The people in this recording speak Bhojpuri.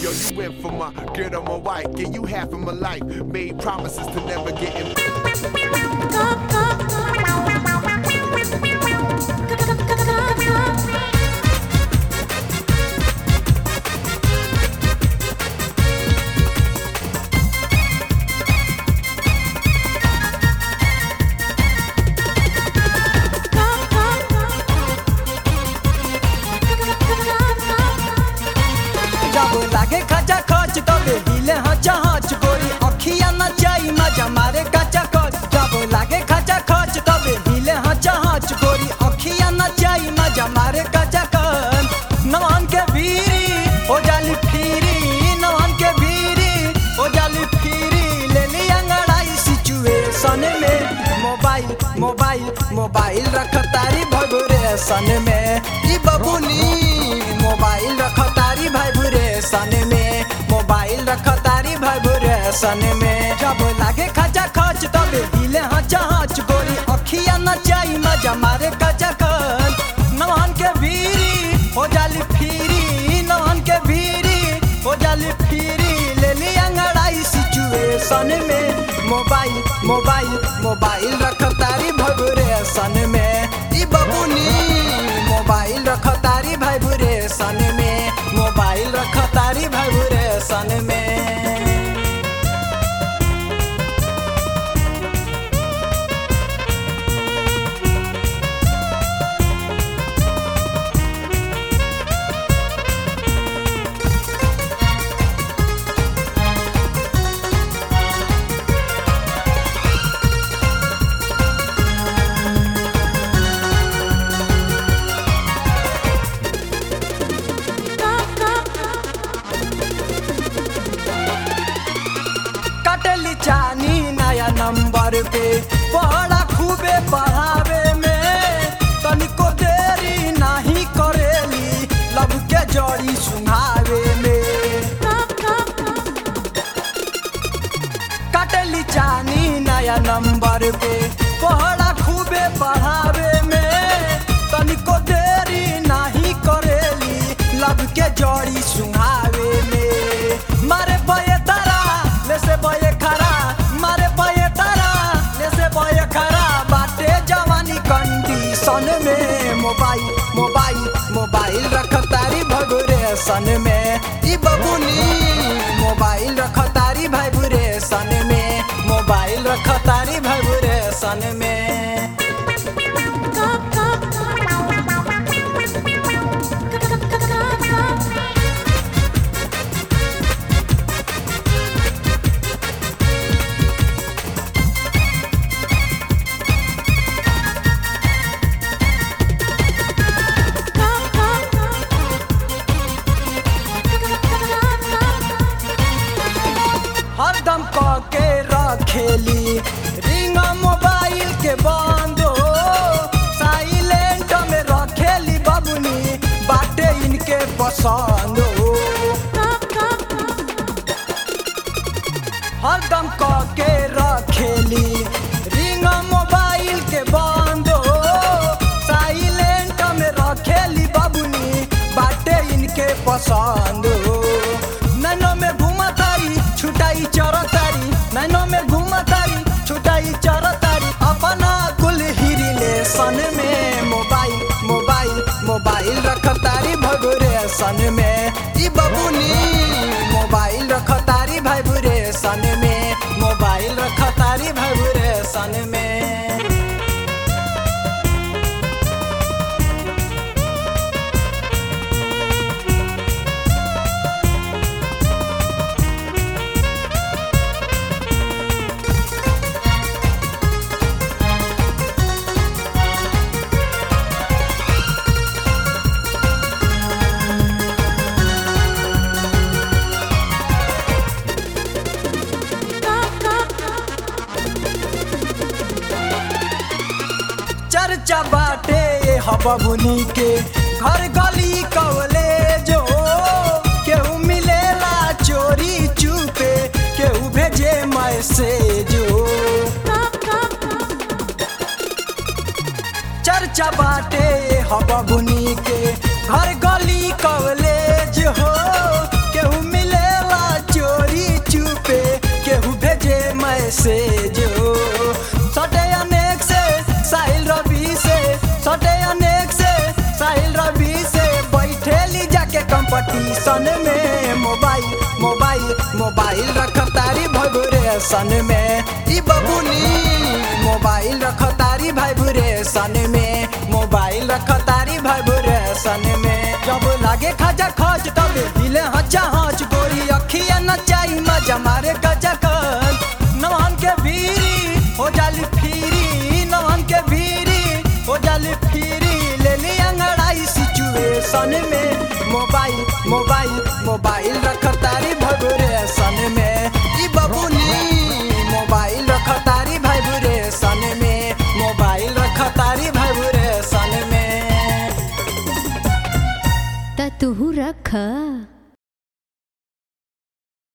Yo, you went for my girl, my wife. Gave you half of my life. Made promises to never get in. जब लागे खचा खच तबे हिले हचा हच गोरी अखिया न जाई मजा मारे कचा खच जब लागे खचा खच तबे हिले हचा हच गोरी अखिया न जाई मजा मारे कचा खच नवान के बीरी हो जाली फिरी नवान के बीरी हो जाली फिरी ले ली अंगड़ाई सिचुएशन में मोबाइल मोबाइल मोबाइल रख तारी भगुरेशन में ई बबुनी मोबाइल रख तारी भाइब्रेशन में मोबाइल रख तारी भाइब्रेशन में जब लागे खचा खच तबे हिले हचा हच गोरी अखिया न जाई मजा मारे कचा खच नवान के बीरी हो जाली फिरी नवान के बीरी हो जाली फिरी ले ली अंगड़ाई सिचुएशन में मोबाइल मोबाइल मोबाइल रख तारी भगुरेशन में ई बबुनी मोबाइल रख तारी भाइब्रेशन में मोबाइल रख तारी भाइब्रेशन में कटली चानी नया नंबर पे पढ़ा खूबे पढ़ावे में तनिको देरी नहीं करेली लब के जड़ी सुनावे में कटली चानी नया नंबर पे पढ़ा खूबे पढ़ावे में तनिको देरी नहीं करेली लब के जड़ी सुहावे में मारे बये तारा ले से बये खरा मारे बये तारा ले से बये खरा बाटे जवानी कंडीशन में मोबाइल मोबाइल मोबाइल रख तारी भगुरेशन में ई बबुनी मोबाइल रख तारी भाइब्रेशन में मोबाइल रख तारी भाइब्रेशन में हरदम क के रखेली रिंग मोबाइल के बंद हो साइलेंट में रखेली बबुनी बाटे इनके पसंद हो हरदम क के रखेली रिंग मोबाइल के बंद हो साइलेंट में रखेली बबुनी बाटे इनके पसंद हो नैनो में घुमा तारी छुटाई चर तारी नैनो में घुमा तारी छुटाई चर तारी अपना कुल हिरिलेशन में मोबाइल मोबाइल मोबाइल रख तारी भगुरेशन में ई बबुनी मोबाइल रख तारी भाइब्रेशन में मोबाइल रख तारी भाइब्रेशन में चर्चा बाटे ये हबबुनी के घर गली कवले जो केहू मिलेला चोरी चुपे केहू भेजे मैसेज चर्चा बाटे हबबुनी के घर गली कवलेज हो केहू मिले के कंपटीशन में मोबाइल मोबाइल मोबाइल रखतारी वाइब्रेशन में ई बबुनी मोबाइल रखतारी वाइब्रेशन में मोबाइल रखतारी वाइब्रेशन में जब लागे खजा खच तब हिले हचा हच गोरी अखिया नचाई मजा मारे गजा खच नवन के भीरी हो जाली फिरी नवन के भीरी हो जाली फिरी ले ली अंगड़ाई सिचुएशन में